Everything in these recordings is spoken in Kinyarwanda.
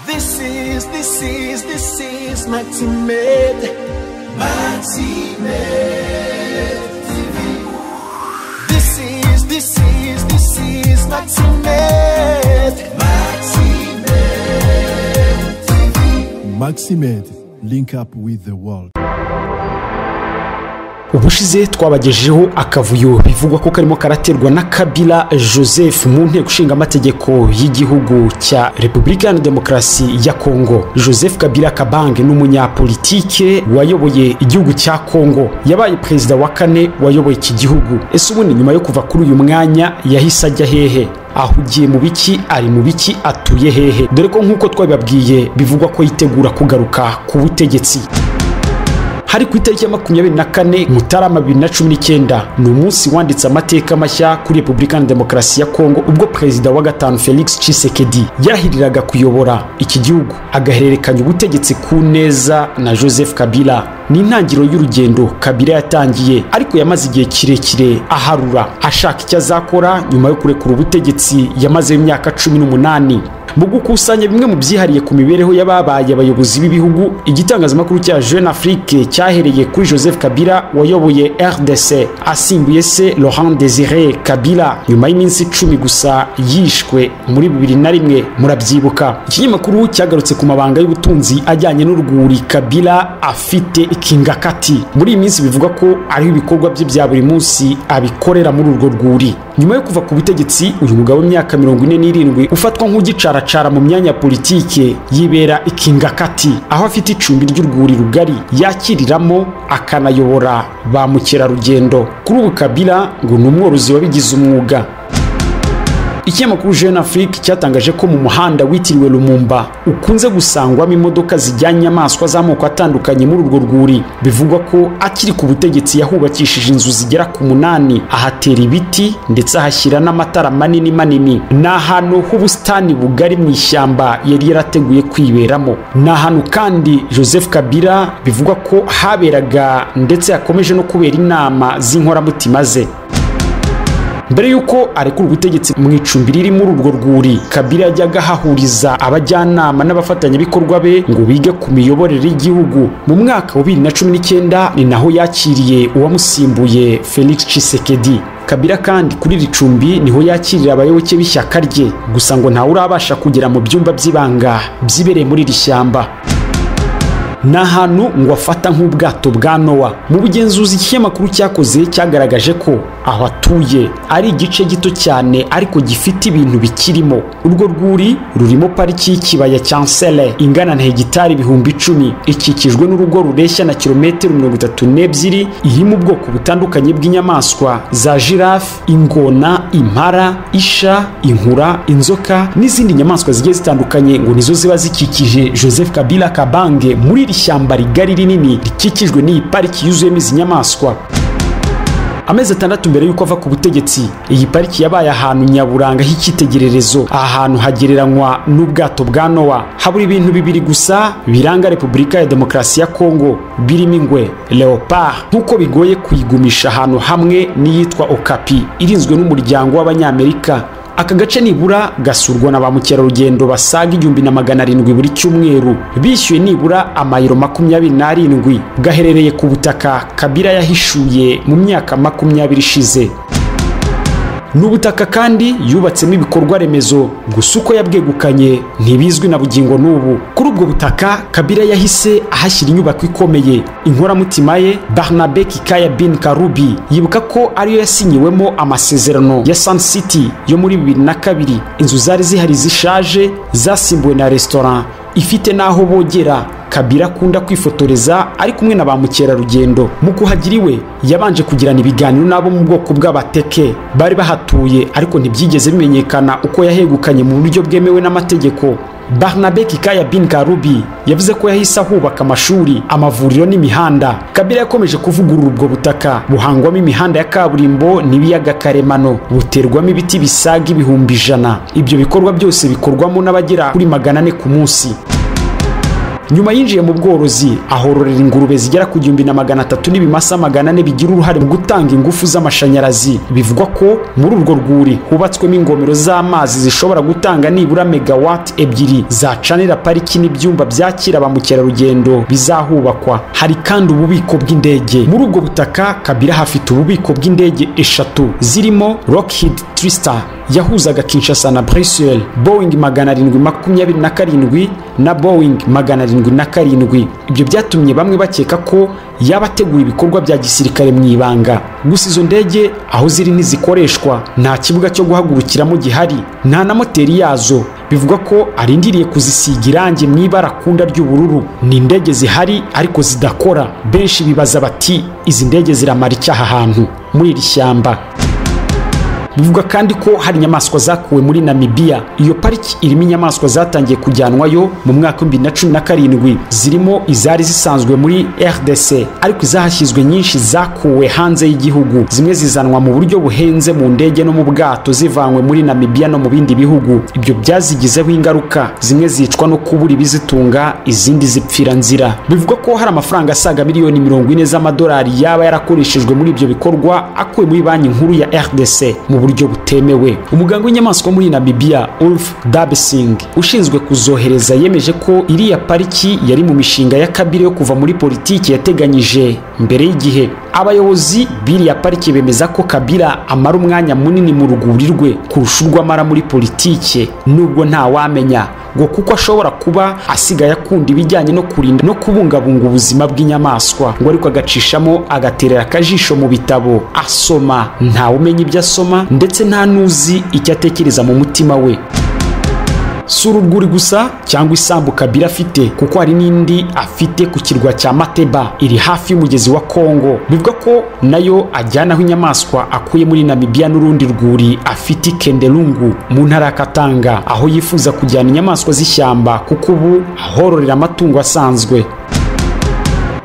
This is, this is, this is Mighty Med. Mighty Med TV. This is, this is, this is Mighty Med. Mighty Med TV. Maximed, link up with the world. ubushize twabagejejeho akavuyo bivugwa ko karimo karaterwa na kabila joseph mu nteko ishinga amategeko y'igihugu cya repubulika iharanira demokarasi ya kongo joseph kabila kabange ni umunyapolitike wayoboye igihugu cya kongo yabaye perezida wa kane wayoboye iki gihugu ese ubundi nyuma yo kuva kuri uyu mwanya yahise ajya hehe ahugiye mu biki ari mu biki atuye hehe dore ko nk'uko twabibabwiye bivugwa ko yitegura kugaruka ku butegetsi hari ku itariki ya makumyabiri na kane mutarama bibiri na cumi n'icyenda ni umunsi wanditse amateka mashya kuri repubulika iharanira demokarasi ya kongo ubwo perezida wa gatanu felix cisekedi yarahiriraga kuyobora iki gihugu agahererekanya ubutegetsi ku neza na joseph kabila ni intangiriro y'urugendo kabila yatangiye ariko yamaze igihe kirekire aharura ashaka icyo azakora nyuma yo kurekura ubutegetsi yamazeho imyaka cumi n'umunani mu gukusanya bimwe mu byihariye ku mibereho y'ababaye abayobozi b'ibihugu igitangazamakuru cya jeune afrique cyahereye kuri joseph kabila wayoboye rdc asimbuye se laurent desire kabila nyuma y'iminsi icumi gusa yishwe muri bibiri na rimwe murabyibuka ikinyamakuru cyagarutse ku mabanga y'ubutunzi ajyanye n'urwuri kabila afite ikingakati muri iyi minsi bivugwa ko ariho ibikorwa bye bya buri munsi abikorera muri urwo rwuri nyuma yo kuva ku butegetsi uyu mugabo w'imyaka mirongo ine n'irindwi ufatwa nk'ugicara mu myanya ya politike yibera ikingakati aho afite icumbi ry'urwuri rugari yakiriramo akanayobora ba mukerarugendo kuri ubu kabila ngo ni umworozi wabigize umwuga ikinyamakuru jeune afrique cyatangaje ko mu muhanda witiriwe lumumba ukunze gusangwamo imodoka zijyanye inyamaswa z'amoko atandukanye muri urwo rwuri bivugwa ko akiri ku butegetsi yahubakishije inzu zigera ku munani ahatera ibiti ndetse ahashyira n'amatara manini manini ni ahantu h'ubusitani bugari mu ishyamba yari yarateguye kwiberamo ni ahantu kandi joseph kabila bivugwa ko haberaga ndetse yakomeje no kubera inama z'inkoramutima ze mbere y'uko arekura ubutegetsi mu icumbi riri muri urwo rwuri kabila yajyaga ahahuriza abajyanama n'abafatanyabikorwa be ngo bige ku miyoborere y'igihugu mu mwaka wa bibiri na cumi n'icyenda ni naho yakiriye uwamusimbuye felix cisekedi kabila kandi kuri iri cumbi niho yakirira abayoboke b'ishyaka rye gusa ngo ntawe urabasha kugera mu byumba by'ibanga byibereye muri iri shyamba ni ahantu ngo afata nk'ubwato bwa nowa mu bugenzuzi ikinyamakuru cyakoze cyagaragaje ko aho atuye ari igice gito cyane ariko gifite ibintu bikirimo urwo rwuri rurimo pariki y'ikibaya cya nsele ingana na hegitari ibihumbi icumi ikikijwe n'urugo rureshya na kilometero mirongo itatu n'ebyiri iri mu bwoko butandukanye bw'inyamaswa za jirafe ingona impara isha inkura inzoka n'izindi nyamaswa zigiye zitandukanye ngo nizo ziba zikikije joseph kabila kabange muri iri shyamba rigari rinini rikikijwe n'iyi pariki yuzuyemo izi nyamaswa amezi atandatu mbere y'uko ava ku butegetsi iyi pariki yabaye ahantu nyaburanga h'icyitegererezo aha hantu hagereranywa n'ubwato bwa nowa habura ibintu bibiri gusa biranga repubulika ya demokarasi ya kongo birimo ingwe leopard nk'uko bigoye kuyigumisha ahantu hamwe n'iyitwa okapi irinzwe n'umuryango w'abanyamerika aka gace nibura gasurwa na ba mukerarugendo basaga igihumbi na magana arindwi buri cyumweru bishyuye nibura amayiro makumyabiri n'arindwi gaherereye ku butaka kabira yahishuye mu myaka makumyabiri ishize ni ubutaka kandi yubatsemo ibikorwa remezo gusa uko yabwegukanye ntibizwi na bugingo n'ubu kuri ubwo butaka kabira yahise ahashyira inyubako ikomeye inkoramutima ye barnabe kikaya bin karubi yibuka ko ariyo yasinyiwemo amasezerano ya sun city yo muri bibiri na kabiri inzu zari zihari zishaje zasimbuwe na resitora ifite n'aho bogera kabira akunda kwifotoreza ari kumwe na ba mukerarugendo mu kuhagira iwe yabanje kugirana ibiganiro n'abo mu bwoko bw'abateke bari bahatuye ariko ntibyigeze bimenyekana uko yahegukanye mu buryo bwemewe n'amategeko barnabe kikaya bin karubi yavuze ko yahise ahubaka amashuri amavuriro n'imihanda kabira yakomeje kuvugurura ubwo butaka buhangwamo imihanda ya kaburimbo n'ibiyaga karemano buterwamo ibiti bisaga ibihumbi ijana ibyo bikorwa byose bikorwamo n'abagera kuri magana ane ku munsi nyuma yinjiye mu bworozi ahororera ingurube zigera ku gihumbi na magana atatu n'ibimasa magana ane bigira uruhare mu gutanga ingufu z'amashanyarazi bivugwa ko muri urwo rwuri hubatswemo ingomero z'amazi zishobora gutanga nibura megawati ebyiri zacanira pariki n'ibyumba byakira ba mukerarugendo bizahubakwa hari kandi ububiko bw'indege muri ubwo butaka kabira hafite ububiko bw'indege eshatu zirimo lockheed tristar yahuzaga kinshasa na brussels boeing magana arindwi makumyabiri na karindwi na boeing magana arindwi na karindwi ibyo byatumye bamwe bakeka ko yaba ategura ibikorwa bya gisirikare mu ibanga gusa izo ndege aho ziri ntizikoreshwa nta kibuga cyo guhagurukiramo gihari nta na moteri yazo bivugwa ko arindiriye kuzisiga irangi mu ibara kunda ry'ubururu ni indege zihari ariko zidakora benshi bibaza bati izi ndege ziramara iki aha hantu muri iri shyamba bivuga kandi ko hari inyamaswa zakuwe muri namibiya iyo pariki irimo inyamaswa zatangiye kujyanwayo mu mwaka w'ibihumbi na cumi na karindwi zirimo izari zisanzwe muri rdc ariko izahashyizwe nyinshi zakuwe hanze y'igihugu zimwe zizanwa mu buryo buhenze mu ndege no mu bwato zivanywe muri namibiya no mu bindi bihugu ibyo byazigizeho ingaruka zimwe zicwa no kubura ibizitunga izindi zipfira nzira bivugwa ko hari amafaranga asaga miliyoni mirongo ine z'amadolari yaba yarakoreshejwe muri ibyo bikorwa akuwe muri banki nkuru ya rdc mu buryo butemewe umuganga w'inyamaswa muri namibiya ulf dabsing ushinzwe kuzohereza yemeje ko iriya pariki yari mu mishinga ya kabiri yo kuva muri politiki yateganyije mbere y'igihe abayobozi b'iriya pariki bemeza ko kabira amara umwanya munini mu ruguri rwe kurusha urwo amara muri politiki nubwo ntawamenya ngo kuko ashobora kuba asigaye akunda ibijyanye no kurinda no kubungabunga ubuzima bw'inyamaswa ngo ariko agacishamo agaterera akajisho mu bitabo asoma ntawumenya ibyo asoma ndetse nta n'uzi icyo atekereza mu mutima we si uruguri gusa cyangwa isambu kabira afite kuko hari n'indi afite ku kirwa cya mateba iri hafi y'umugezi wa kongo bivuga ko nayo ajyanaho inyamaswa akuye muri namibiya n'urundi rwuri afite kenderungu mu ntara ya katanga aho yifuza kujyana inyamaswa z'ishyamba kuko ubu ahororera amatungo asanzwe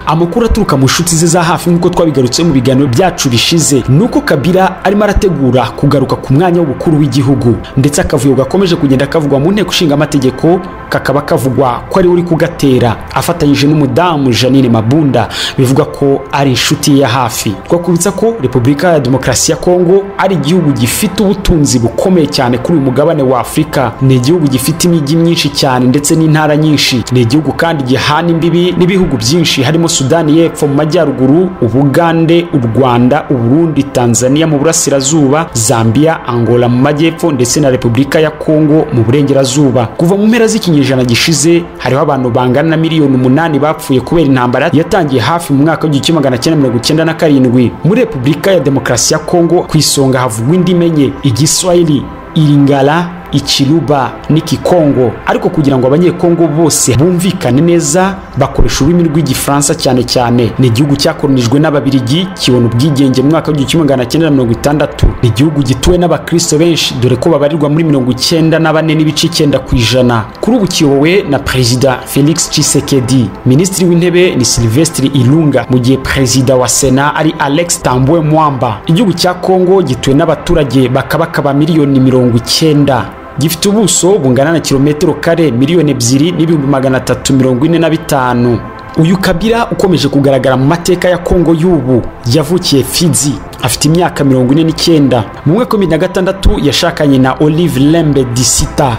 amakuru aturuka mu nshuti ze za hafi nk'uko twabigarutseho mu biganiro byacu bishize ni uko kabira arimo arategura kugaruka ku mwanya w'ubukuru w'igihugu ndetse akavuyo gakomeje kugenda kavugwa mu nteko ishinga amategeko kakaba kavugwa ko ariwe uri kugatera afatanyije n'umudamu janine mabunda bivuga ko ari inshuti ye ya hafi twakubitsa ko repubulika ya demokarasi ya kongo ari igihugu gifite ubutunzi bukomeye cyane kuri uyu mugabane wa afurika ni igihugu gifite imijyi myinshi cyane ndetse n'intara nyinshi ni igihugu kandi gihana imbibi n'ibihugu byinshi harimo sudani y'epfo mu majyaruguru ubugande u rwanda uburundi tanzania mu burasirazuba zambia angola mu majyepfo ndetse na repubulika ya kongo mu burengerazuba kuva mu mpera z'ikinyejana gishize hariho abantu bangana na miliyoni umunani bapfuye kubera intambara yatangiye hafi mu mwaka w'igihumbi kimwe magana cyenda mirongo icyenda na karindwi muri repubulika ya demokarasi ya kongo ku isonga havugwa indimi enye igiswahili iringala ikiruba n'ikikongo ariko kugira ngo abanyekongo bose bumvikane neza bakoresha ururimi rw'igifaransa cyane cyane ni igihugu cyakoronijwe n'ababirigi kibona ubwigenge mu mwaka w'igihumbi kimwe magana cyenda na mirongo itandatu ni igihugu gituwe n'abakristo benshi dore ko babarirwa muri mirongo icyenda na bane n'ibice icyenda ku ijana kuri ubu kiyobowe na perezida felix cisekedi minisitiri w'intebe ni silvestre ilunga mu gihe perezida wa sena ari alex tambwe mwamba igihugu cya kongo gituwe n'abaturage bakabakaba miliyoni mirongo icyenda gifite ubuso bungana na kilometero kare miliyoni ebyiri n'ibihumbi magana atatu mirongo ine na bitanu uyu kabira ukomeje kugaragara mu mateka ya kongo y'ubu yavukiye fizi afite imyaka mirongo ine n'icyenda mu mwaka wa bibiri na gatandatu yashakanye na olive lembe disita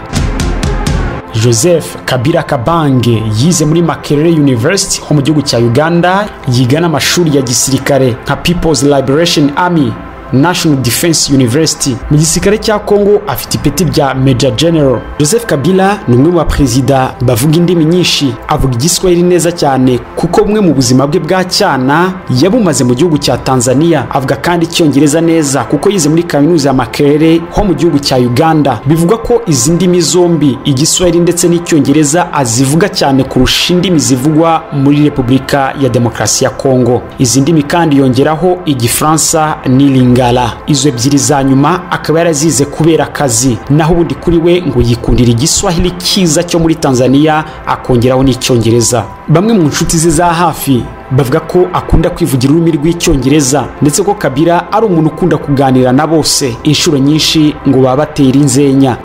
joseph kabira kabange yize muri makerere university ho mu gihugu cya uganda yiga n'amashuri ya gisirikare nka people's liberation army national defense university mu gisirikare cya kongo afite ipeti bya major general joseph kabila ni umwe mu baperezida bavuga indimi nyinshi avuga igiswahili neza cyane kuko bumwe mu buzima bwe bwa cyana yabumaze mu gihugu cya tanzania avuga kandi icyongereza neza kuko yize muri kaminuza ya makerere ho mu gihugu cya uganda bivugwa ko izi ndimi zombi igiswahili ndetse n'icyongereza azivuga cyane kurusha indimi zivugwa muri repubulika ya demokarasi ya kongo izi ndimi kandi yongeraho igifaransa n'iringa ngala izo ebyiri za nyuma akaba yarazize kubera akazi naho ubundi kuri we ngo yikundira igiswahili cyiza cyo muri tanzania akongeraho n'icyongereza bamwe mu nshuti ze za hafi bavuga ko akunda kwivugira ururimi rw'icyongereza ndetse ko kabira ari umuntu ukunda kuganira na bose inshuro nyinshi ngo baba batera inzenya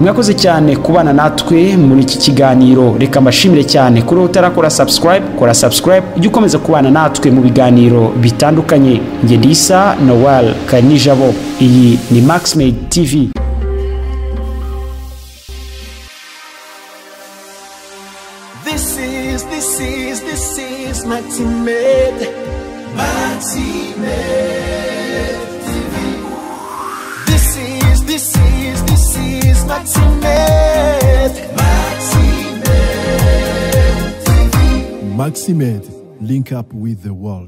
mwakoze cyane kubana natwe muri iki kiganiro reka mbashimire cyane kuri utarakora subscribe kora subscribe ujye ukomeza kubana natwe mu biganiro bitandukanye njye ndisa noel kanijabo iyi ni maxmade tv This is, this is, this is my teammate. My teammate. TV. This is, this is, this is my teammate. My teammate. TV. Maximed, link up with the world.